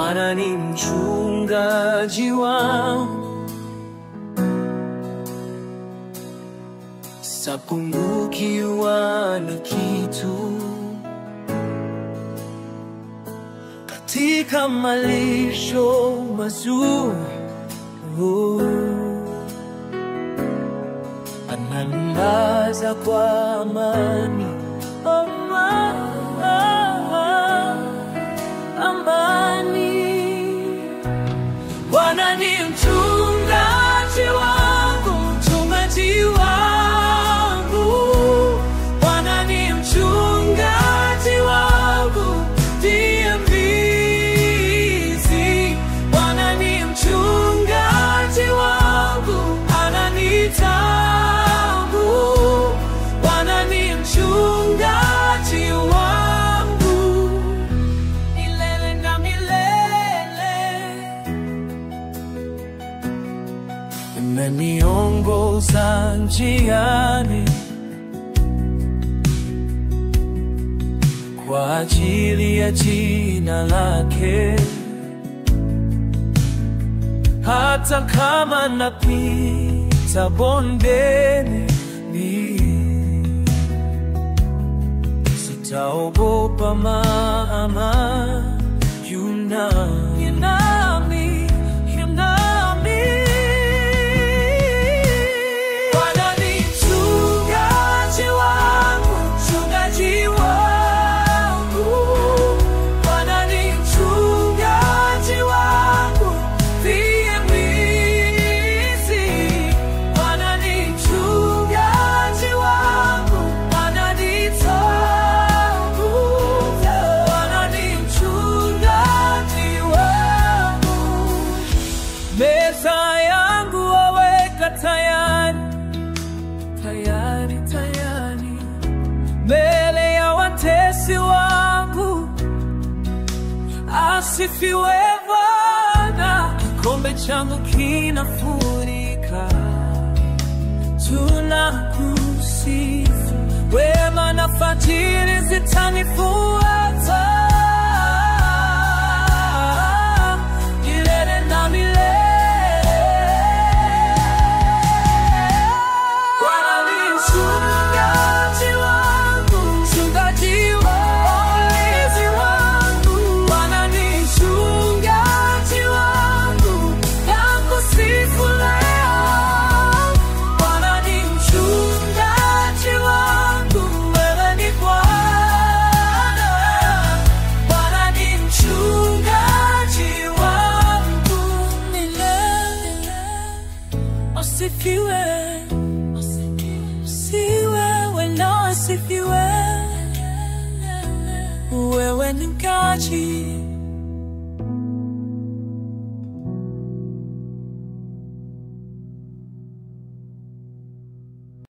Bwana ni mchungaji wangu, sitapungukiwa na kitu. Katika malisho mazuri ananilaza kwa amani, amani, amani. Bwana ni mchungaji wangu, mchungaji wangu. Bwana ni mchungaji wangu, ndiye mbizi. Bwana ni mchungaji wangu, ananitabu. Bwana ni mchungaji wangu, milele na milele. Imeniongoza njiani kwa ajili ya jina lake, hata kama napita bondeni, sitaogopa, maana yu nami, yu nami, yu nami. Bwana ni mchungaji wangu, mchungaji wangu. Bwana ni mchungaji wangu, ndiye mwizi. Bwana ni mchungaji wangu, ananitabu. Bwana ni mchungaji wangu, meza yangu waweka tayari tayari tayari mbele ya watesi wangu. Asifiwe Bwana, kikombe changu kinafurika. Tunakusifu, wema na fadhili zitanifuata milele na milele. Bwana ni mchungaji wangu, mchungaji mwokozi wangu. Bwana ni mchungaji wangu, nakusifu leo. Bwana ni mchungaji wangu, wewe ni Bwana. Bwana ni mchungaji wangu milele. Asifiwe, asifiwe, na asifiwe. Wewe ni mkaji